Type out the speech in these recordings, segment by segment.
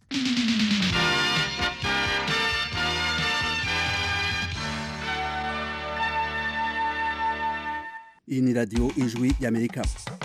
iyi ni radiyo ijwi y'amerika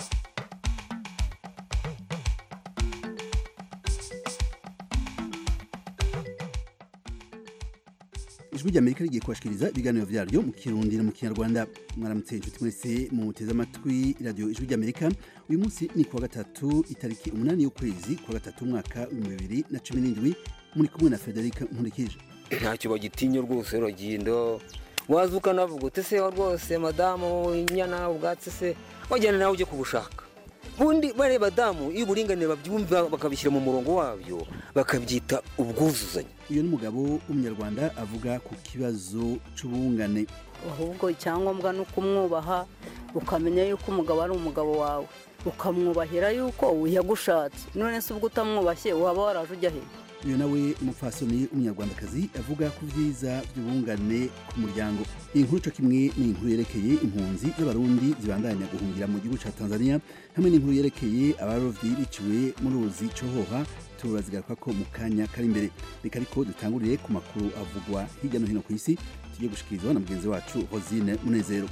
ijwi ry'amerika rigiye kubashikiriza ibiganiro vyaryo mu kirundi no mu kinyarwanda mwaramutse inshuti mwese muteze amatwi radiyo ijwi ry'amerika uyu munsi ni kuwa gatatu itariki umunani y'ukwezi kuwa gatatu umwaka w'ibihumbi bibiri na cumi n'indwi muri kumwe na frederic nkurikije ntacyo bagitinya rwose ruragindo waza ukanavuga uti se rwose madamu inyana ubwatsi se wajyana nawe ujye kubushaka ubundi bareba damu iyo uburinganire babyumva bakabishyira mu murongo wabyo bakabyita ubwuzuzanye uyu ni umugabo w'umunyarwanda avuga ku kibazo c'ubungane ahubwo icyangombwa ni ukumwubaha ukamenya yuko umugabo ari umugabo wawe ukamwubahira yuko yagushatse none se ubwo utamwubashye waba waraje ujya he uyu nawe umupfasoni w'umunyarwandakazi avuga ku byiza by'ubungane ku muryango iyi nkuru co kimwe ni inkuru yerekeye impunzi z'abarundi zibandanya guhungira mu gihugu ca tanzania hamwe n'inkuru yerekeye abarovyi biciwe mu ruzi cohoha turazigaruka ko mu kanya kari imbere reka ariko dutangurire ku makuru avugwa hirya no hino ku isi tugiye gushikirizwa na mugenzi wacu hosine munezero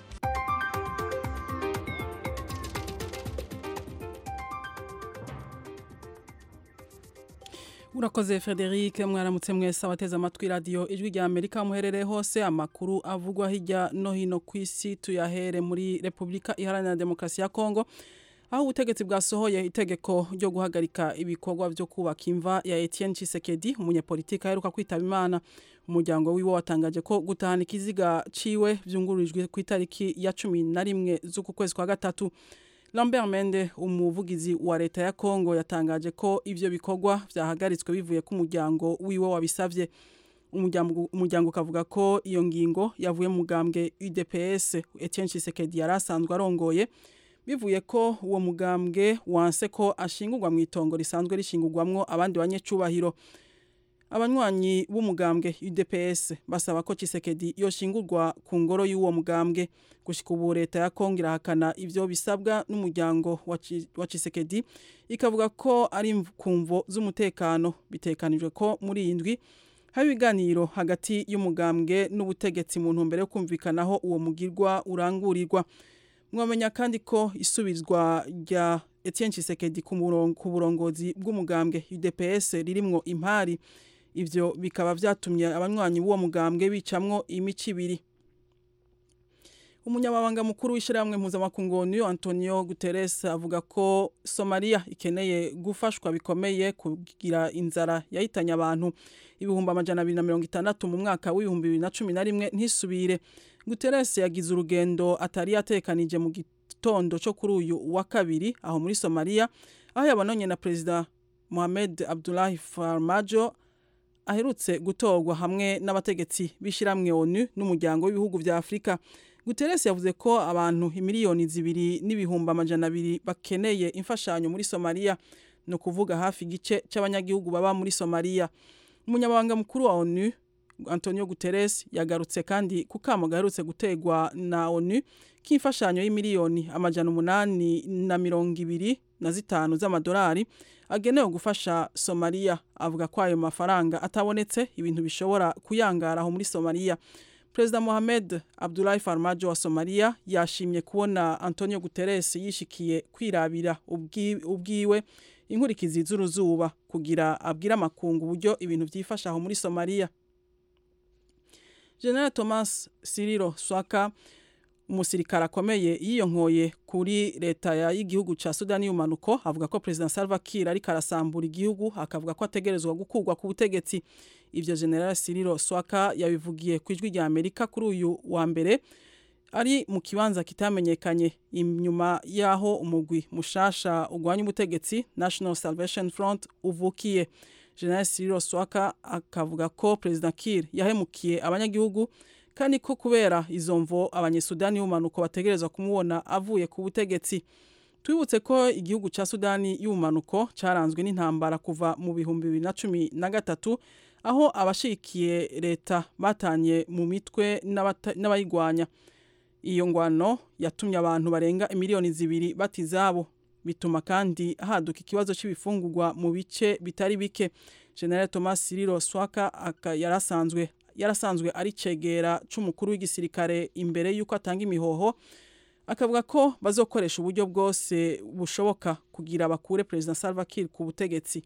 urakoze frederic mwaramutse mwese abateze amatwi radiyo ijwi rya amerika muherereye hose amakuru avugwa hirya no hino ku isi tuyahere muri repubulika iharanira demokarasi ya kongo aho ubutegetsi bwasohoye itegeko ryo guhagarika ibikorwa byo kubaka imva ya etienne Tshisekedi umunyepolitiki aheruka kwitaba imana umuryango wiwe watangaje ko gutahana ikiziga ciwe byungururijwe ku itariki ya cumi na rimwe z'uku kwezi kwa gatatu Lambert Mende umuvugizi wa leta ya Kongo yatangaje ko ivyo bikorwa vyahagaritswe bivuye ku muryango wiwe wabisavye umuryango ukavuga ko iyo ngingo yavuye mu mugambwe UDPS Etienne Tshisekedi yari asanzwe arongoye bivuye ko uwo mugambwe wanse ko ashingurwa mu itongo risanzwe rishingurwamwo abandi banyecubahiro abanywanyi b'umugambwe UDPS basaba ko Tshisekedi yoshingurwa ku ngoro y'uwo mugambwe gushika ubu leta ya Kongo irahakana ivyo bisabwa n'umuryango wa Tshisekedi ikavuga ko ari kumvo z'umutekano bitekanijwe ko muri iyi ndwi haba ibiganiro hagati y'umugambwe n'ubutegetsi mu ntumbero yo kumvikanaho uwo mugirwa urangurirwa mwamenya kandi ko isubizwa rya Etienne Tshisekedi ku burongozi bw'umugambwe UDPS ririmwo impari ivyo bikaba vyatumye abanywanyi b'uwo mugambwe bicamwo imico ibiri umunyamabanga mukuru w'ishyirahamwe mpuzamakungu niyo antonio guterres avuga ko somaliya ikeneye gufashwa bikomeye kugira inzara yahitanye abantu ibihumbi amajana abiri na mirongo itandatu mu mwaka w'ibihumbi bibiri na cumi na rimwe ntisubire guterres yagize urugendo atari yatekanije mu gitondo cyo kuri uyu wa kabiri aho muri somaliya aho yabonanye na perezida mohamed abdullahi farmajo aherutse gutorwa hamwe n'abategetsi b'ishyirahamwe onu n'umuryango w'ibihugu vya afurika guterres yavuze ko abantu imiliyoni zibiri n'ibihumbi amajana abiri bakeneye imfashanyo muri somaliya ni ukuvuga hafi igice cy'abanyagihugu baba muri somaliya umunyamabanga mukuru wa onu antonio guterres yagarutse kandi ku kamo gaherutse gutegwa na onu k'imfashanyo y'imiliyoni amajana umunani na mirongo ibiri na zitanu z'amadolari agenewe gufasha somaliya avuga ko ayo mafaranga atabonetse ibintu bishobora kuyangara aho muri somaliya perezida mohamed abdullahi farmajo wa somaliya yashimye kubona antonio guterres yishikiye kwirabira ubwiwe inkurikizi z'uruzuba kugira abwire amakungu uburyo ibintu byifasha aho muri somaliya general thomas siriro swaka umusirikare akomeye yiyonkoye kuri leta y'igihugu ca Sudani y'umanuko avuga ko President Salva Kiir ariko arasambura igihugu akavuga ko ategerezwa gukurwa ku butegetsi ivyo General Siriro Swaka yabivugiye ku ijwi rya Amerika kuri uyu wa mbere ari mu kibanza kitamenyekanye inyuma yaho umugwi mushasha ugwanya ubutegetsi National Salvation Front uvukiye General Siriro Swaka akavuga ko President Kiir yahemukiye abanyagihugu kandi ko kubera izo mvo abanyesudani y'umanuko bategerezwa kumubona avuye ku butegetsi twibutse ko igihugu cya sudani y'umanuko cyaranzwe n'intambara kuva mu bihumbi bibiri na cumi na gatatu aho abashikiye leta batanye mu mitwe n'abayigwanya iyo ngwano yatumye abantu barenga imiliyoni zibiri bata izabo bituma kandi haduka ikibazo c'ibifungurwa mu bice bitari bike General Thomas Siriro Swaka yarasanzwe yarasanzwe ari cegera c'umukuru w'igisirikare imbere yuko atanga imihoho akavuga ko bazokoresha uburyo bwose bushoboka kugira bakure President Salva Kiir ku butegetsi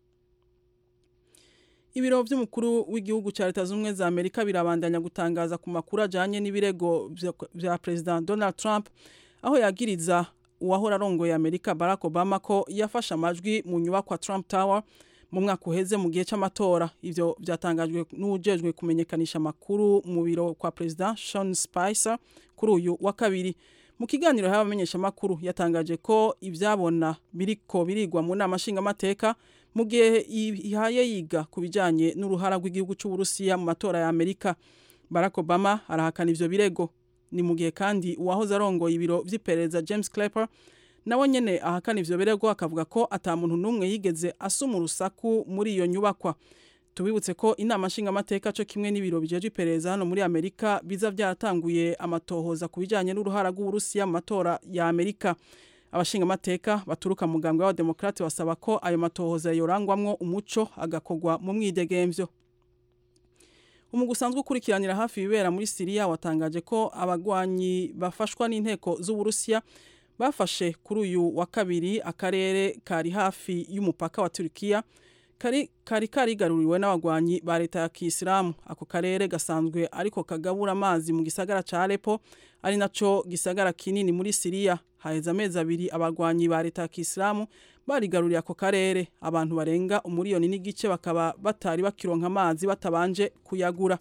Ibiro vy'umukuru w'igihugu ca Leta Zunze za Amerika birabandanya gutangaza ku makuru ajanye n'ibirego vya President Donald Trump aho yagiriza uwahora arongoye Amerika Barack Obama ko yafashe amajwi mu nyubakwa Trump Tower mu mwaka uheze mu gihe c'amatora ivyo vyatangajwe n'ujejwe kumenyekanisha amakuru mu biro kwa President Sean Spicer kuri uyu wa kabiri mu kiganiro y'abamenyesha amakuru yatangaje ko ivyabona biriko birigwa mu nama nshingamateka mu gihe ihaye yiga ku bijanye n'uruhara rw'igihugu c'Uburusiya mu matora ya Amerika Barack Obama arahakana ivyo birego ni mu gihe kandi uwahoze arongoye ibiro vy'iperereza James Clapper nawe nyene ahakana ivyo birego akavuga ko ata muntu n'umwe yigeze asuma urusaku muri iyo nyubakwa tubibutse ko inama nshingamateka co kimwe n'ibiro bijeje iperereza hano muri Amerika biza vyaratanguye amatohoza ku bijanye n'uruhara rw'Uburusiya mu matora ya Amerika abashingamateka baturuka mu mugambwe w'abademokrate basaba ko ayo matohoza yorangwamwo umuco agakogwa mu mwidegemvyo umugwi usanzwe ukurikiranira hafi ibibera muri Siriya watangaje ko abagwanyi bafashwa n'inteko z'Uburusiya bafashe kuri uyu wa kabiri akarere kari hafi y'umupaka wa Turkiya kari kari karigaruriwe n'abagwanyi ba leta ya Kisilamu ako karere gasanzwe ariko kagabura amazi mu gisagara ca Aleppo ari naco gisagara kinini muri Siriya haheze amezi abiri abagwanyi ba leta ya Kisilamu barigaruriye ako karere abantu barenga umuriyoni n'igice bakaba batari bakironka amazi batabanje kuyagura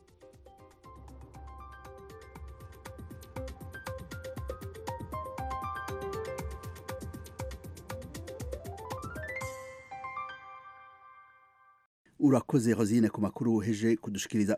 urakoze Rosine ku makuru uheje kudushikiriza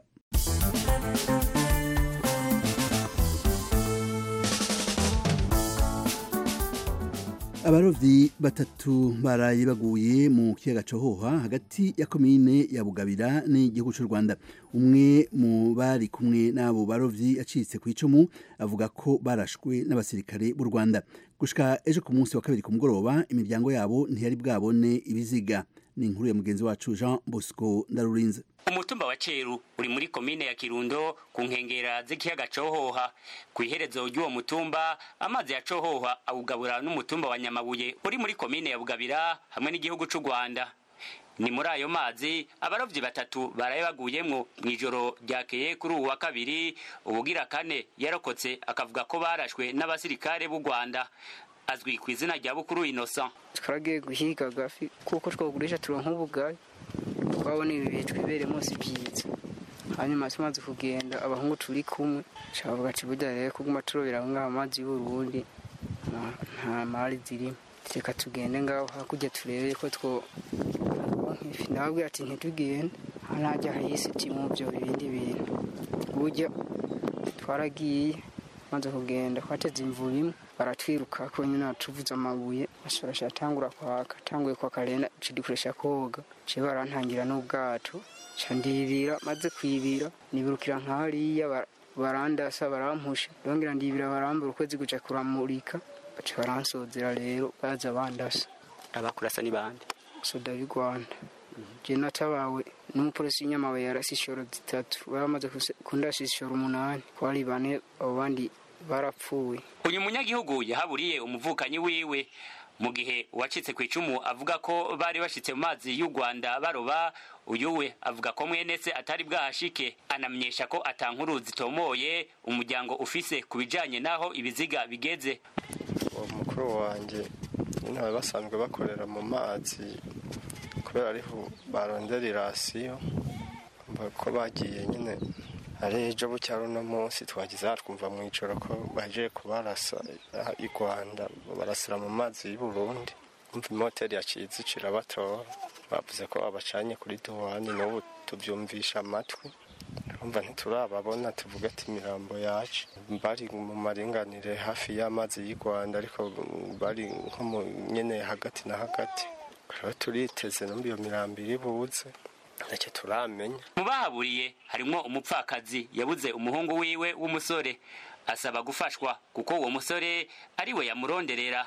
abarovyi batatu baraye baguye mu kiyaga cohoha hagati ya komine ya bugabira n'igihugu c'u rwanda umwe mu bari kumwe n'abo barovyi acitse ku icumu avuga ko barashwe n'abasirikare b'u rwanda gushika ejo ku munsi wa kabiri ku mugoroba imiryango yabo ntiyari bwabone ibiziga ni inkuru ya mugenzi wacu jean bosco ndarurinze umutumba wa ceru uri muri komine ya kirundo ku nkengera z'ikiyaga cohoha ku iherezo ry'uwo mutumba amazi ya cohoha awugabura n'umutumba wa nyamabuye uri muri komine ya bugabira hamwe n'igihugu c'u rwanda ni muri ayo mazi abarovyi batatu baraye baguyemwo mw'ijoro ryakeye kuri uwu wa kabiri ubugira kane yarokotse akavuga ko barashwe n'abasirikare b'u rwanda azwi ku izina rya bukuru innocent twaragiye guhiga agafi kuko twagurisha turonka ubugari twabona ibi bihe twibereye munsi byiza hanyuma tumaze kugenda abahungu turi kumwe cavuga ati burya rero kuguma turobera ngaho amazi y'uburundi nta mari zirimo reka tugende ngaho hakurya turebe ko two nk'ifi ndababwira ati ntitugende hanajya hahise mu byo ibindi bintu burya twaragiye maze kugenda twateze imvura imwe baratwiruka ko nyine tuvuze amabuye bashorasha atangura kwaka tanguye kwaka rero dukoresha koga ciye barantangira n'ubwato ca ndibira maze kwibira nibirukira nk'hariya barandasa barampusha ndongera ndibira barambura ukwezi guca kuramurika baca baransozera rero baza bandasa abakurasa ni bande soda y'u rwanda je natabawe n'umupolisi w'inyamabuye yarasi ishoro zitatu baramaze kundasha ishoro umunani kwari bane abo bandi barapfuye uyu munyagihugu yahaburiye umuvukanyi wiwe mu gihe uwacitse ku icumu avuga ko bari bashitse mu mazi y'u rwanda baroba uyu we avuga ko mwene se atari bwahashike anamenyesha ko atankuru zitomoye umuryango ufise ku bijanye n'aho ibiziga bigeze uwo mukuru wanjye nyine bari basanzwe bakorera mu mazi kubera ariho barondera irasiyo ko bagiye nyine ari ejo bucya runo munsi twagize aha twumva mu ijoro ko baje kubarasa i rwanda barasira mu mazi y'u burundi umva imoteri yaciye irabatora bavuze ko babacanye kuri duwani n'ubu tubyumvisha amatwi urumva ntiturababona tuvuga ati imirambo yacu bari mu maringanire hafi y'amazi y'u rwanda ariko bari nko mu nyene hagati na hagati rero turiteze numva iyo mirambo iri buze ntacyo turamenya mu bahaburiye harimwo umupfakazi yabuze umuhungu wiwe w'umusore asaba gufashwa kuko uwo musore ari we yamuronderera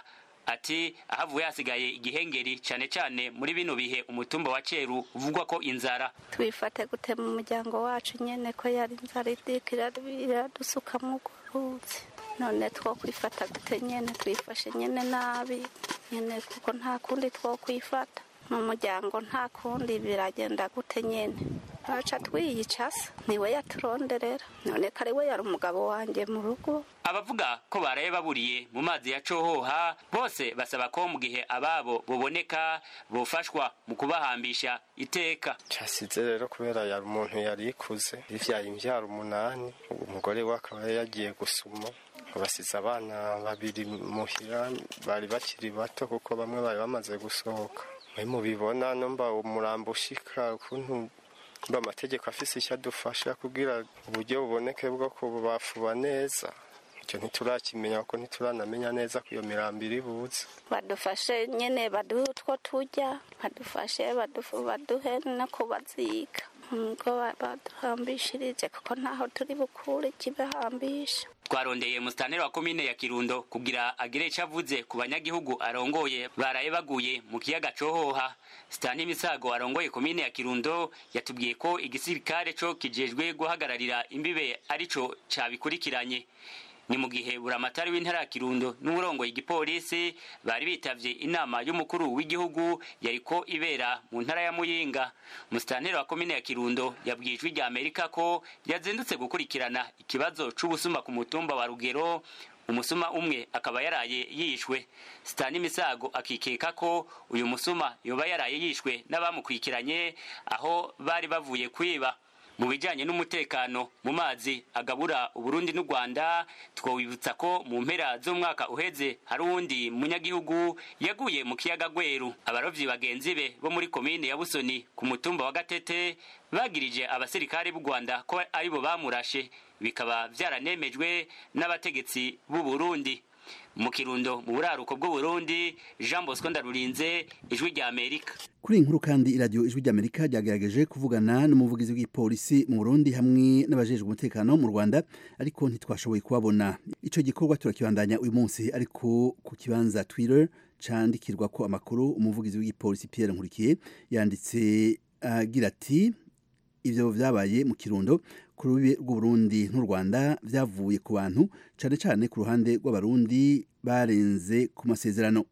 ati ahavuye hasigaye igihengeri cane cane muri bino bihe umutumba wa ceru uvugwa ko inzara twifate gute mu muryango wacu nyene ko yari inzara idika iradusuka mu ruzi none twokwifata gute nyene twifashe nyene nabi nyene kuko nta kundi twokwifata mu muryango nta kundi biragenda gute nyene aca twiyicasa niwe yaturonderera none ko ari we yari umugabo wanjye mu rugo abavuga ko baraye baburiye mu mazi ya cohoha bose basaba ko mu gihe ababo boboneka bofashwa mu kubahambisha iteka cyasize rero kubera yari umuntu yari ikuze yivyaye imvyaro umunani umugore we akaba yagiye gusuma basize abana babiri muhira bari bakiri bato kuko bamwe bari bamaze gusohoka mwe mubibona numva umurambo ushika ukuntu mba amategeko afise icyo adufasha kugira uburyo buboneke bwo kubafuba neza icyo ntiturakimenya kuko ntituranamenya neza ko iyo mirambo iri buze badufashe nyene baduhe utwo turya badufashe badufu- baduhe no kubaziga ngo baduhambishirije kuko ntaho turi bukure ikibahambisha twarondeye musitanteri wa komine ya kirundo kugira agire ico avuze ku banyagihugu arongoye baraye baguye mu kiyaga cohoha sitani misago arongoye komine ya kirundo yatubwiye ko igisirikare co kijejwe guhagararira imbibe arico cabikurikiranye ni mu gihe buramatari w'intara ya kirundo n'uburongoye igipolisi bari bitavye inama y'umukuru w'igihugu yariko ibera mu ntara ya muyinga musitanteri wa komine ya kirundo yabwiye ijwi rya amerika ko yazindutse gukurikirana ikibazo c'ubusuma ku mutumba wa rugero umusuma umwe akaba yaraye yishwe sitani misago akikeka ko uyu musuma yoba yaraye yishwe n'abamukurikiranye aho bari bavuye kwiba mu bijyanye n'umutekano mu mazi agabura uburundi n'u rwanda twawibutsa ko mu mpera z'umwaka uheze hari uwundi munyagihugu yaguye mu kiyaga gweru abarovyi bagenzi be bo muri komine ya busoni ku mutumba wa gatete bagirije abasirikare b'u rwanda ko aribo bamurashe bikaba vyaranemejwe n'abategetsi b'u burundi mu kirundo mu buraruko bw'uburundi jean bosco ndarurinze ijwi rya amerika kuri iyi nkuru kandi iradiyo ijwi ry'amerika ryagerageje kuvugana n'umuvugizi w'igipolisi mu burundi hamwe n'abajejwe umutekano mu rwanda ariko ntitwashoboye kubabona icyo gikorwa turakibandanya uyu munsi ariko ku kibanza twitter candikirwa ko amakuru umuvugizi w'igipolisi pierre nkurikiye yanditse agira ati ivyo vyabaye mu kirundo ku rubibe rw'uburundi n'u rwanda vyavuye ku bantu cane cane ku ruhande rw'abarundi barenze ku masezerano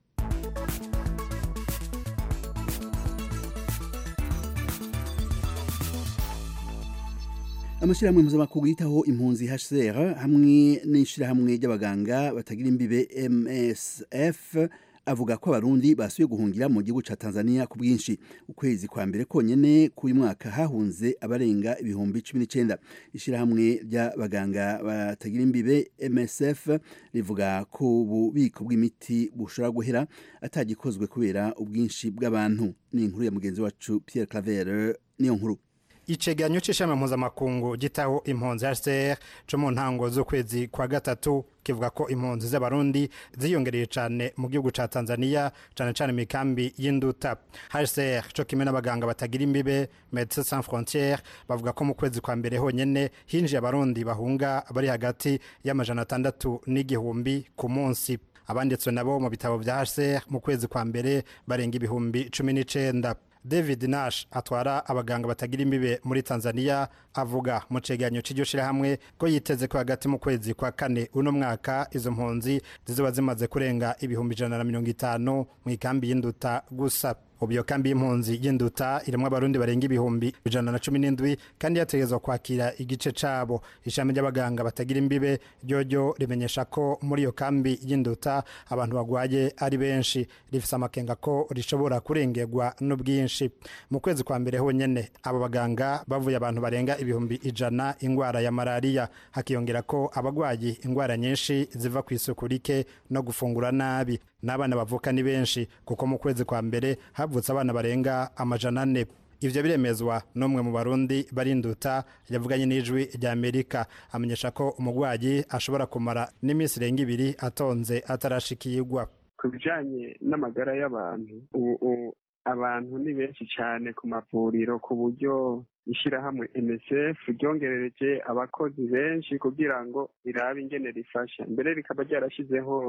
amashyirahamwe mpuzamakungu yitaho impunzi hcr hamwe n'ishyirahamwe ry'abaganga batagira imbibe msf avuga ko abarundi basuye guhungira mu gihugu ca Tanzania ku bwinshi ukwezi kwa mbere konyene k'uyu mwaka hahunze abarenga ibihumbi cumi n'icenda ishirahamwe ry'abaganga batagira imbibe MSF rivuga ko ububiko bw'imiti bushobora guhera atagikozwe kubera ubwinshi bw'abantu ni inkuru ya mugenzi wacu Pierre Claver niyo nkuru icegeranyo c'ishami mpuzamakungu gitaho impunzi HCR co mu ntango z'ukwezi kwa gatatu kivuga ko impunzi z'abarundi ziyongereye cane mu gihugu ca Tanzania cane cane mikambi y'induta HCR co kimwe n'abaganga batagira imbibe Médecins Sans Frontières bavuga ko mu kwezi kwa mbere honyene hinjiye abarundi bahunga bari hagati y'amajana atandatu n'igihumbi ku munsi abanditswe nabo mu bitabo vya HCR mu kwezi kwa mbere barenga ibihumbi cumi n'icenda david nash atwara abaganga batagira imbibe muri tanzania avuga mu cegeranyo c'iryo shirahamwe ko yiteze ko hagati mu kwezi kwa kane uno mwaka izo mpunzi zizoba zimaze kurenga ibihumbi ijana na mirongo itanu mu ikambi y'induta gusa ubu iyo kambi y'impunzi y'induta irimwo abarundi barenga ibihumbi ijana na cumi n'indwi kandi yategerezwa kwakira igice cabo ishami ry'abaganga batagira imbibe ryoryo rimenyesha ko muri iyo kambi y'induta abantu bagwaye ari benshi rifise amakenga ko rishobora kurengerwa n'ubwinshi mu kwezi kwa mbere honyene abo baganga bavuye abantu barenga ibihumbi ijana ingwara ya malariya hakiyongera ko abagwayi ingwara nyinshi ziva ku isuku rike no gufungura nabi n'abana bavuka ni benshi kuko mu kwezi kwa mbere havutse abana barenga amajana ane ivyo biremezwa n'umwe mu barundi barinduta yavuganye n'ijwi rya amerika amenyesha ko umugwayi ashobora kumara n'iminsi irenga ibiri atonze atarashikirwa ku bijanye n'amagara y'abantu ubu abantu ni benshi cyane ku mavuriro ku buryo ishyirahamwe MSF ryongerereje abakozi benshi kugira ngo rirabe ingene rifasha mbere rikaba ryarashyizeho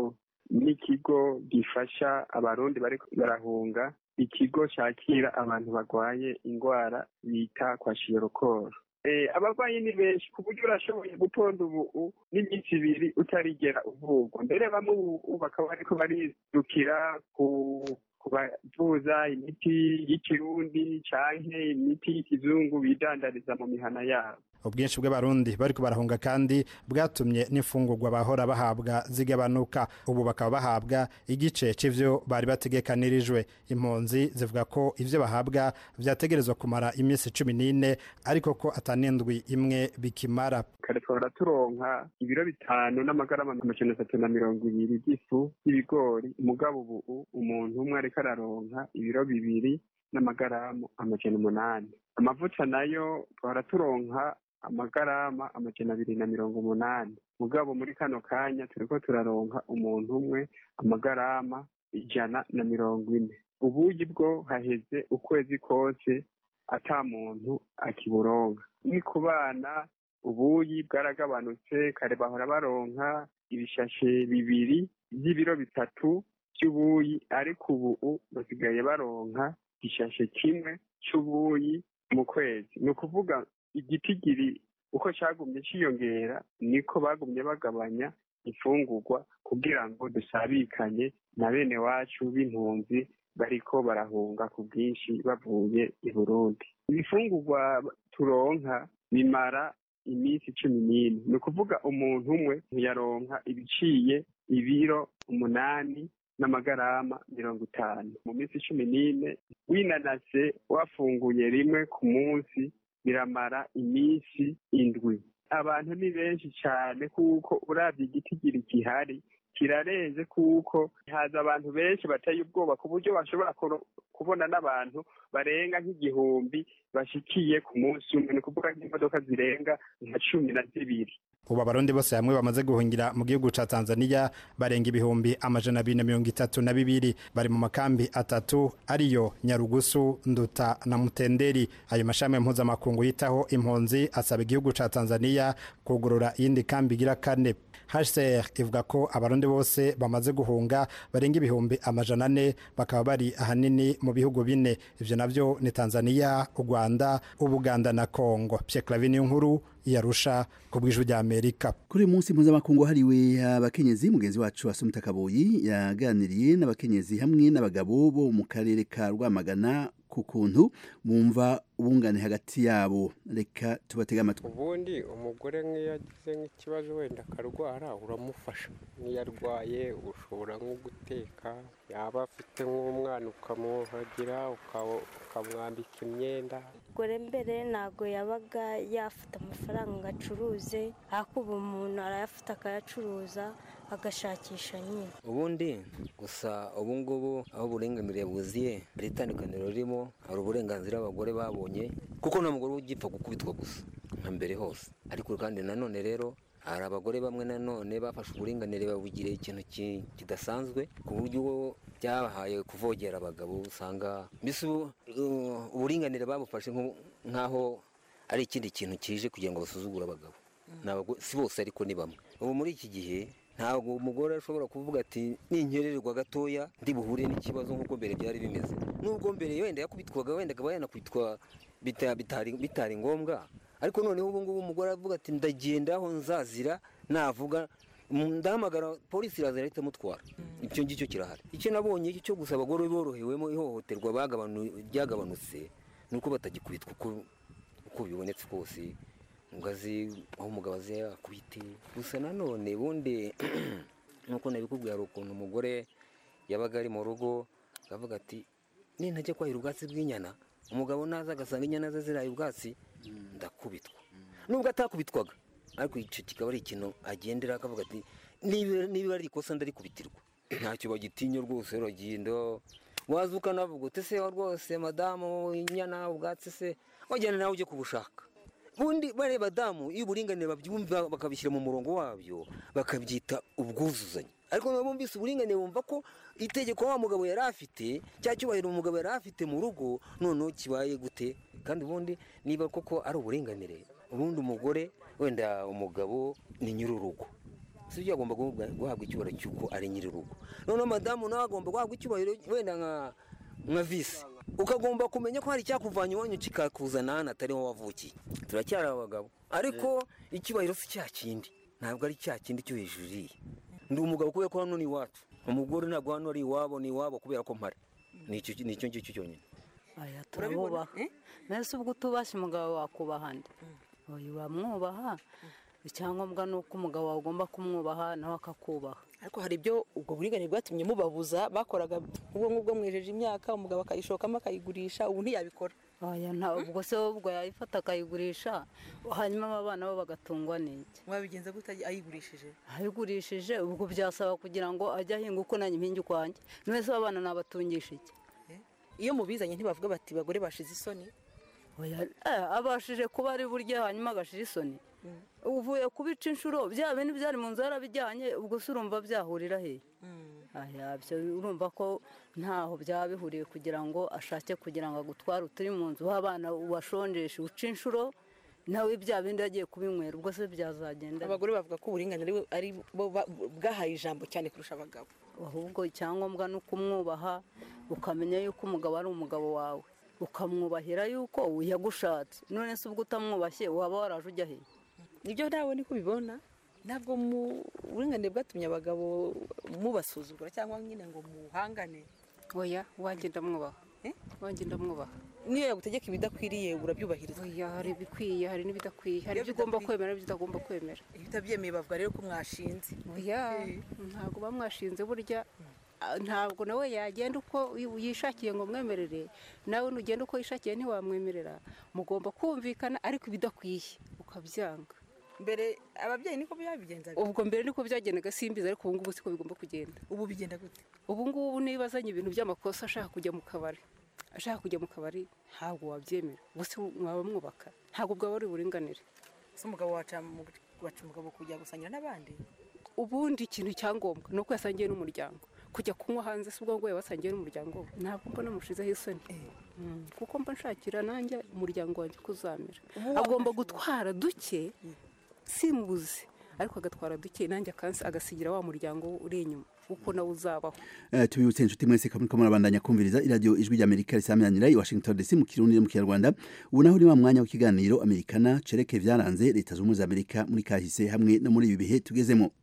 n'ikigo gifasha abarundi bari barahunga ikigo cyakira abantu barwaye indwara bita kwa shiyorokoro abarwayi ni benshi ku buryo urashoboye gutonda ubu n'iminsi ibiri utarigera uvurwa mbere bamwe ubu bakaba bariko barirukira ku kubavuza imiti y'ikirundi canke imiti y'ikizungu bidandariza mu mihana yabo ubwinshi bw'abarundi bariko barahunga kandi bwatumye n'imfungurwa bahora bahabwa zigabanuka ubu bakaba bahabwa igice c'ivyo bari bategekanirijwe impunzi zivuga ko ivyo bahabwa vyategerezwa kumara iminsi cumi n'ine ariko ko atanindwi imwe bikimara kare twahora turonka ibiro bitanu n'amagarama amajana atatu na mirongo ibiri by'ifu y'ibigori umugabo ubu umuntu umwe ariko araronka ibiro bibiri n'amagaramu amajana umunani amavuta nayo twahora turonka amagarama amajana abiri na mirongo umunani mugabo muri kano kanya turiko turaronka umuntu umwe amagarama ijana na mirongo ine ubuyi bwo haheze ukwezi kose ata muntu akiburonka ni ku bana ubuyi bwaragabanutse kare bahora baronka ibishashe bibiri by'ibiro bitatu by'ubuyi ariko ubu basigaye baronka igishashe kimwe cy'ubuyi mu kwezi ni ukuvuga igitigiri uko cyagumye cyiyongera niko bagumye bagabanya imfungurwa kugira ngo dusabikanye na bene wacu b'impunzi bariko barahunga ku bwinshi bavuye i burundi ibifungurwa turonka bimara iminsi cumi n'ine ni ukuvuga umuntu umwe ntiyaronka ibiciye ibiro umunani n'amagarama mirongo itanu mu minsi cumi n'ine winanase wafunguye rimwe ku munsi biramara iminsi indwi abantu ni benshi cyane kuko urabye igitigiri gihari kirarenze kuko haza abantu benshi bateye ubwoba ku buryo bashobora kubona n'abantu barenga nk'igihumbi bashikiye ku munsi umwe ni ukuvuga nk'imodoka zirenga nka cumi na zibiri ubu abarundi bose hamwe bamaze guhungira mu gihugu ca tanzania barenga ibihumbi amajana abiri na mirongo itatu na bibiri bari mu makambi atatu ariyo nyarugusu nduta na mutenderi ayo mashami mpuzamakungu yitaho impunzi asaba igihugu ca tanzania kugurura iyindi kambi igira kane hcr ivuga ko abarundi bose bamaze guhunga barenga ibihumbi amajana ane bakaba bari ahanini mu bihugu bine ivyo navyo ni tanzania u rwanda ubuganda na kongo pierre clavin nkuru yarusha ku bw'ijwi rya amerika kuri uyu munsi mpuzamakungu hariwe abakenyezi mugenzi wacu asumita kaboyi yaganiriye n'abakenyezi hamwe n'abagabo bo mu karere ka rwamagana ku kuntu bumva ubungane hagati yabo reka tubatege amatwi ubundi umugore nk'iyo agize nk'ikibazo wenda akarwara uramufasha n'iyo arwaye ushobora nko guteka yaba afite nk'umwana ukamuhagira ukamwambika imyenda umugore mbere ntabwo yabaga yafata amafaranga ngo acuruze ariko ubu umuntu arayafata akayacuruza agashakisha nyine ubundi gusa ubu ngubu aho uburenganire buziye hari itandukaniro ririmo hari uburenganzira abagore babonye kuko nta mugore ugipfa gukubitwa gusa nka mbere hose ariko kandi nanone rero hari abagore bamwe nanone bafashe uburinganire babugira ikintu kidasanzwe ku buryo byabahaye kuvogera abagabo usanga mbese uburinganire babufashe nk'aho ari ikindi kintu kije kugira ngo basuzugure abagabo si bose ariko ni bamwe ubu muri iki gihe ntabwo umugore ashobora kuvuga ati ninkererwa gatoya ndi buhure n'ikibazo nk'uko mbere byari bimeze nubwo mbere wenda yakubitwaga wenda akaba yanakwitwa bitari ngombwa ariko noneho ubu ngubu umugore avuga ati ndagenda aho nzazira navuga ndahamagara polisi iraza irahita amutwara icyo ngicyo kirahari icyo nabonye cyo gusa abagore borohewemo ihohoterwa ryagabanutse ni uko batagikubitwa uko bibonetse kose ngazi aho umugabo azi yakubite gusa nanone ubundi nk'uko nabikubwira hari ukuntu umugore yabaga ari mu rugo akavuga ati nintajya kwahira ubwatsi bw'inyana umugabo naza agasanga inyana ze ziraye ubwatsi ndakubitwa nubwo atakubitwaga ariko icyo kikaba ari ikintu agendera akavuga ati niba ari ikosa ndarikubitirwa ntacyo bagitinya rwose uragenda waza ukanavuga uti se rwose madamu inyana ubwatsi se wajyana nawe ujye kubushaka ubundi bareba damu iyo uburinganire babyumva bakabishyira mu murongo wabyo bakabyita ubwuzuzanye ariko niba bumvise uburinganire bumva ko itegeko wa mugabo yari afite cya cyubahiro umugabo yari afite mu rugo noneho kibaye gute kandi ubundi niba koko ari uburinganire ubundi umugore wenda umugabo ni nyir'urugo si byo agomba guhabwa guhabwa icyubahiro cy'uko ari nyir'urugo noneho madamu nawe agomba guhabwa icyubahiro wenda nka nka visi ukagomba kumenya ko hari icyakuvanye iwanyu kikakuzana hano atari wowe wavukiye turacyari abagabo ariko icyubahiro si cya kindi ntabwo ari cya kindi cyo hejuru iriya ndi umugabo kubera ko hano ni iwacu umugore ntabwo hano ari iwabo ni iwabo kubera ko mpari ni icyo ni icyo ngicyo cyonyine aya turabubaha mbese ubwo utubashye umugabo wakubaha nde uyu uramwubaha icyangombwa ni uko umugabo wawe ugomba kumwubaha nawe akakubaha ariko hari ibyo ubwo buringanire bwatumye mubabuza bakoraga ubwo ngubwo mwejeje imyaka umugabo akayishokamo akayigurisha ubu ntiyabikora aya nta ubwo se ubwo yayifata akayigurisha hanyuma aba bana bo bagatungwa n'iki mwabigenza gute ayigurishije ayigurishije ubwo byasaba kugira ngo ajye ahinga uko nanjye impingi ukwanjye none se aba bana nabatungisha iki iyo mubizanye ntibavuga bati bagore bashize isoni Oya, eh, abashije kuba ari burya hanyuma agashira isoni uvuye kubica inshuro bya bindi byari mu nzu yarabijyanye ubwo se urumva byahurira he aya byo urumva ko ntaho byaba bihuriye kugira ngo ashake kugira ngo agutware uturi mu nzu w'abana washonjeshe uca inshuro nawe bya bindi yagiye kubinywera ubwo se byazagenda abagore bavuga ko uburinganire ari bo ba- bwahaye ijambo cyane kurusha abagabo ahubwo icyangombwa ni ukumwubaha ukamenya yuko umugabo ari umugabo wawe ukamwubahira yuko yagushatse none se ubwo utamwubashye waba waraje ujya he nibyo nawe niko ubibona ntabwo mu buringanire bwatumye abagabo mubasuzugura cyangwa nyine ngo muhangane oya wanjye ndamwubaha wanjye ndamwubaha niyo yagutegeka ibidakwiriye urabyubahiriza oya hari ibikwiye hari n'ibidakwiye hari ibyo ugomba kwemera n'ibyo utagomba kwemera iyo utabyemeye bavuga rero ko mwashinze oya ntabwo uba mwashinze burya ah, ntabwo nawe yagenda uko yishakiye ngo mwemerere nawe nugenda uko yishakiye ntiwamwemerera mugomba kumvikana ariko ibidakwiye ukabyanga mbere ababyeyi niko byabigenzaga ubwo mbere niko byagendaga simbizi ariko ubu ngubu siko bigomba kugenda ubu bigenda gute ubu ngubu niba azanye ibintu by'amakosa ashaka kujya mu kabari ashaka kujya mu kabari ntabwo wabyemera gusa mwaba mwubaka ntabwo bwaba ari uburinganire ese umugabo waca mu- waca umugabo kujya gusangira n'abandi ubundi ikintu cyangombwa ni uko yasangiye n'umuryango kujya kunywa hanze si ubwo ngo yabasangiye n'umuryango we ntabwo mbona mushizeho isoni Mm, kuko mba nshakira nanjye umuryango wanjye uko uzamera agomba gutwara duke simubuze ariko agatwara duke nanjye akansi agasigira wa muryango we uri inyuma uko nawe uzabaho Eh, tubibutse inshuti mwese ko muriko murabandanya kumviriza iradiyo ijwi ry'amerika risamiranyira i washington dc mu kirundi no mu kinyarwanda ubu naho ni wa mwanya w'ikiganiro amerikana cereke vyaranze leta zunze ubumwe za amerika muri kahise hamwe no muri ibi bihe tugezemo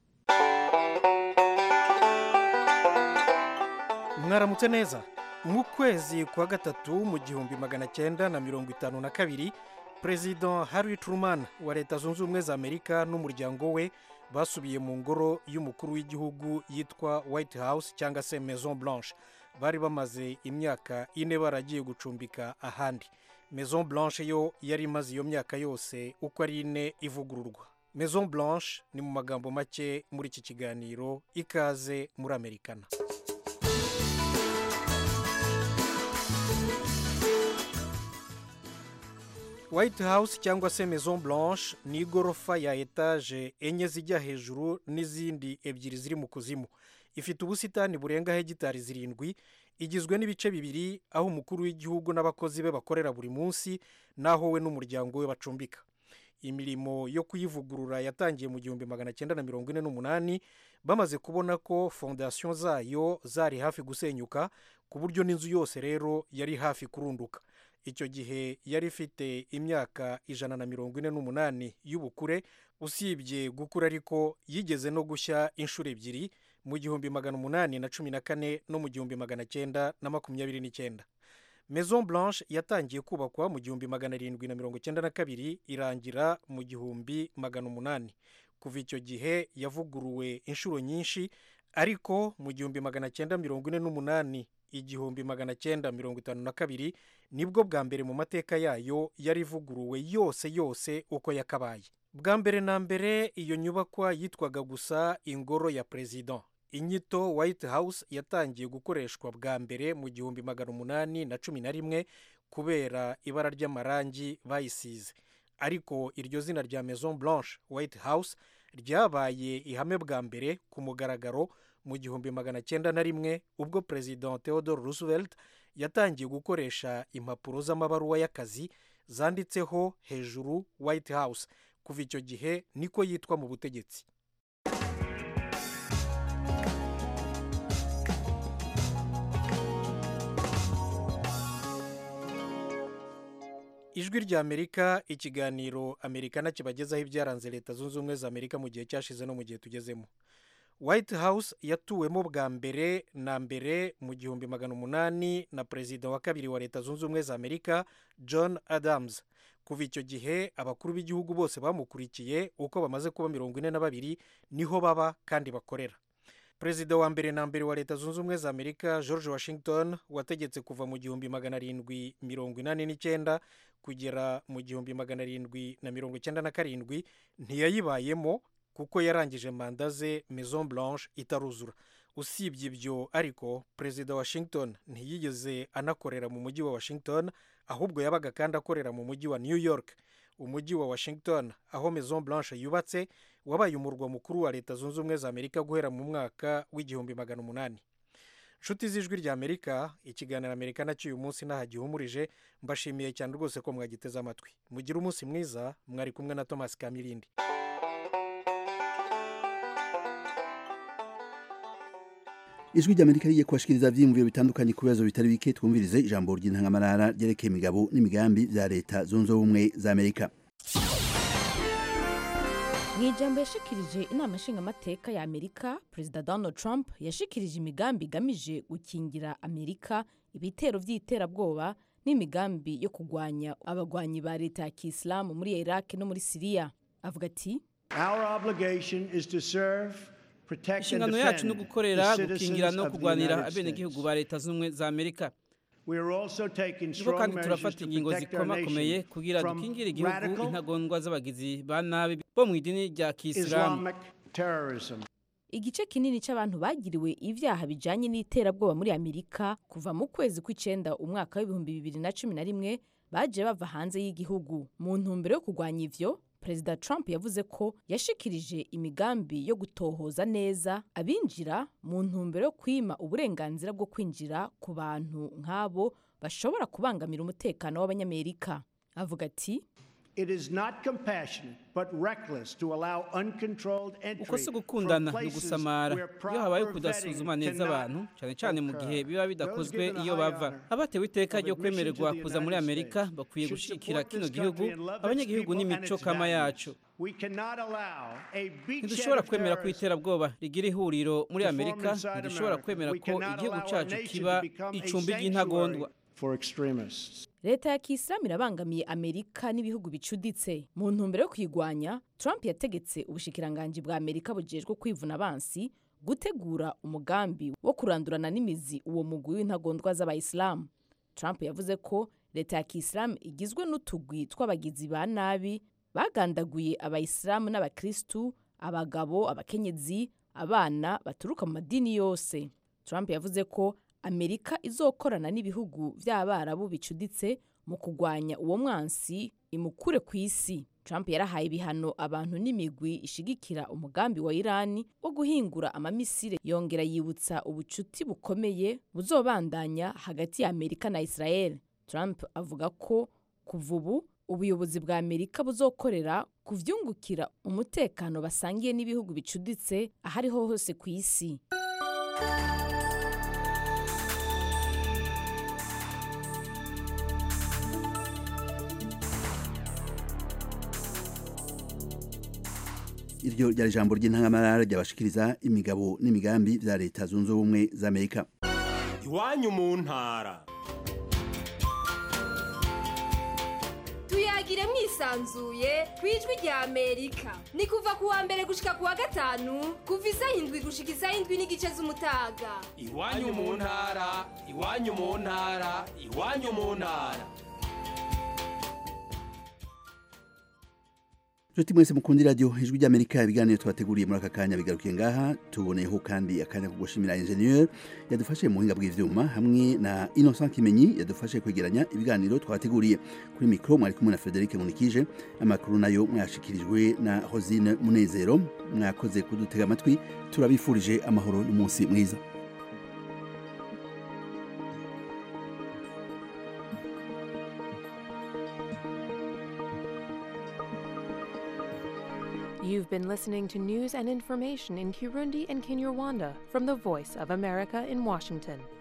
mwaramutse neza mu kwezi kwa gatatu mu gihumbi magana cyenda na mirongo itanu na kabiri perezida harry truman wa leta zunze ubumwe za amerika n'umuryango we basubiye mu ngoro y'umukuru w'igihugu yitwa white house cyangwa se maison blanche bari bamaze imyaka ine baragiye gucumbika ahandi maison blanche yo yari imaze iyo myaka yose uko ari ine ivugururwa maison blanche ni mu magambo make muri iki kiganiro ikaze muri amerikana white house cyangwa se maison blanche ni igorofa ya etaje enye zijya hejuru n'izindi ebyiri ziri mu kuzimu ifite ubusitani burenga hegitari zirindwi igizwe n'ibice bibiri aho umukuru w'igihugu n'abakozi be bakorera buri munsi n'aho we n'umuryango we bacumbika imirimo yo kuyivugurura yatangiye mu gihumbi magana cyenda na mirongo ine n'umunani bamaze kubona ko fondasiyo zayo zari hafi gusenyuka ku buryo n'inzu yose rero yari hafi kurunduka icyo gihe yari ifite imyaka ijana na mirongo ine n'umunani y'ubukure usibye gukura ariko yigeze no gushya inshuro ebyiri mu gihumbi magana umunani na cumi na kane no mu gihumbi magana cyenda na makumyabiri n'icyenda maison blanche yatangiye kubakwa mu gihumbi magana arindwi na mirongo cyenda na kabiri irangira mu gihumbi magana umunani kuva icyo gihe yavuguruwe inshuro nyinshi ariko mu gihumbi magana cyenda mirongo ine n'umunani igihumbi magana cyenda mirongo itanu na kabiri nibwo bwa mbere mu mateka yayo yari ivuguruwe yose yose uko yakabaye bwa mbere na mbere iyo nyubakwa yitwaga gusa ingoro ya perezida inyito white house yatangiye gukoreshwa bwa mbere mu gihumbi magana umunani na cumi na rimwe kubera ibara ry'amarangi bayisize ariko iryo zina rya maison blanche white house ryabaye ihame bwa mbere ku mugaragaro mu gihumbi magana cyenda na rimwe ubwo perezida theodore roosevelt yatangiye gukoresha impapuro z'amabaruwa y'akazi zanditseho hejuru white house kuva icyo gihe niko yitwa mu butegetsi ijwi rya amerika ikiganiro amerikana kibagezaho ibyaranze leta zunze ubumwe za amerika mu gihe cyashize no mu gihe tugezemo white house yatuwemo bwa mbere na mbere mu gihumbi magana umunani na perezida wa kabiri wa leta zunze ubumwe za amerika john adams kuva icyo gihe abakuru b'igihugu bose bamukurikiye uko bamaze kuba mirongo ine na babiri niho baba kandi bakorera perezida wa mbere na mbere wa leta zunze ubumwe za amerika george washington wategetse kuva mu gihumbi magana arindwi mirongo inani n'icyenda kugera mu gihumbi magana arindwi na mirongo icyenda na karindwi ntiyayibayemo kuko yarangije manda ze maison blanche itaruzura usibye ibyo ariko perezida washington ntiyigeze anakorera mu mujyi wa washington ahubwo yabaga kandi akorera mu mujyi wa new york umujyi wa washington aho maison blanche yubatse wabaye umurwa mukuru wa leta zunze ubumwe za amerika guhera mu mwaka w'igihumbi magana umunani nshuti z'ijwi rya amerika ikiganiro amerika nacyo uyu munsi ntaho gihumurije mbashimiye cyane rwose ko mwagiteze amatwi mugire umunsi mwiza mwari kumwe na thomas kamirindi ijwi ry'amerika rigiye kubashikiriza byiyumviro bitandukanye ku bibazo bitari bike twumvirize ijambo ry'intangamarara ryerekeye imigabo n'imigambi bya leta zunze ubumwe za amerika mu ijambo yashikirije inama nshingamateka ya amerika perezida donald trump yashikirije imigambi igamije gukingira amerika ibitero by'iterabwoba n'imigambi yo kurwanya abagwanyi ba leta ya kisilamu muri iraq no muri siriya avuga ati inshingano yacu ni ugukorera gukingira no kurwanira abenegihugu ba leta z'ubumwe za amerika niko kandi turafata ingingo zikomakomeye kugira dukingire igihugu intagondwa z'abagizi ba nabi bo mu idini rya kisilamu igice kinini cy'abantu bagiriwe ibyaha bijanye n'iterabwoba muri amerika kuva mu kwezi kw'icenda umwaka w'ibihumbi bibiri na cumi na rimwe baje bava hanze y'igihugu mu ntumbero yo kurwanya ivyo perezida trump yavuze ko yashikirije imigambi yo gutohoza neza abinjira mu ntumbero yo kwima uburenganzira bwo kwinjira ku bantu nk'abo bashobora kubangamira umutekano w'abanyamerika avuga ati uko si gukundana ni ugusamara iyo habaye kudasuzuma neza abantu cyane cyane mu gihe biba bidakozwe iyo bava abatewe iteka ryo kwemererwa kuza muri amerika bakwiye gushyigikira kino gihugu abanyagihugu n'imico kama yacu ntidushobora kwemera ko iterabwoba rigira ihuriro muri amerika ntidushobora kwemera ko igihugu cyacu kiba icumbi ry'intagondwa leta ya kisilamu irabangamiye amerika n'ibihugu bicuditse mu ntumbero yo kuyigwanya trump yategetse ubushikiranganji bwa amerika bujejwe kwivuna abansi gutegura umugambi wo kurandurana n'imizi uwo mugwi w'intagondwa z'abayisilamu trump yavuze ko leta ya kisilamu igizwe n'utugwi tw'abagizi ba nabi bagandaguye abayisilamu n'abakristu abagabo abakenyezi abana baturuka mu madini yose trump yavuze ko amerika izokorana n'ibihugu by'abarabu bicuditse mu kurwanya uwo mwansi imukure ku isi trump yarahaye ibihano abantu n'imigwi ishigikira umugambi wa irani wo guhingura amamisire yongera yibutsa ubucuti bukomeye buzobandanya hagati ya amerika na israel trump avuga ko kuva ubu ubuyobozi bwa amerika buzokorera kuvyungukira umutekano basangiye n'ibihugu bicuditse ahariho hose ku isi iryo ryari ijambo ry'intangamarara ryabashikiriza imigabo n'imigambi bya leta zunze ubumwe za amerika iwanyu mu ntara tuyagire mwisanzuye ku ijwi rya amerika ni kuva ku wa mbere gushika ku wa gatanu kuva isaha indwi gushika isaha indwi n'igice z'umutaga iwanyu mu ntara iwanyu mu ntara iwanyu mu ntara Nshuti mwese mukundi radio ijwi ry'Amerika ibiganiro twateguriye muri aka kanya bigarukiye ngaha tuboneyeho kandi akanya ko gushimira ingenieur yadufashe mu buhinga bw'ivyuma hamwe na Innocent Kimenyi yadufashe kwegeranya ibiganiro twateguriye kuri micro mwari kumwe na Frederic Munikije amakuru nayo mwashikirijwe na Rosine Munezero mwakoze kudutega amatwi turabifurije amahoro n'umunsi mwiza You've been listening to news and information in Kirundi and Kinyarwanda from the Voice of America in Washington.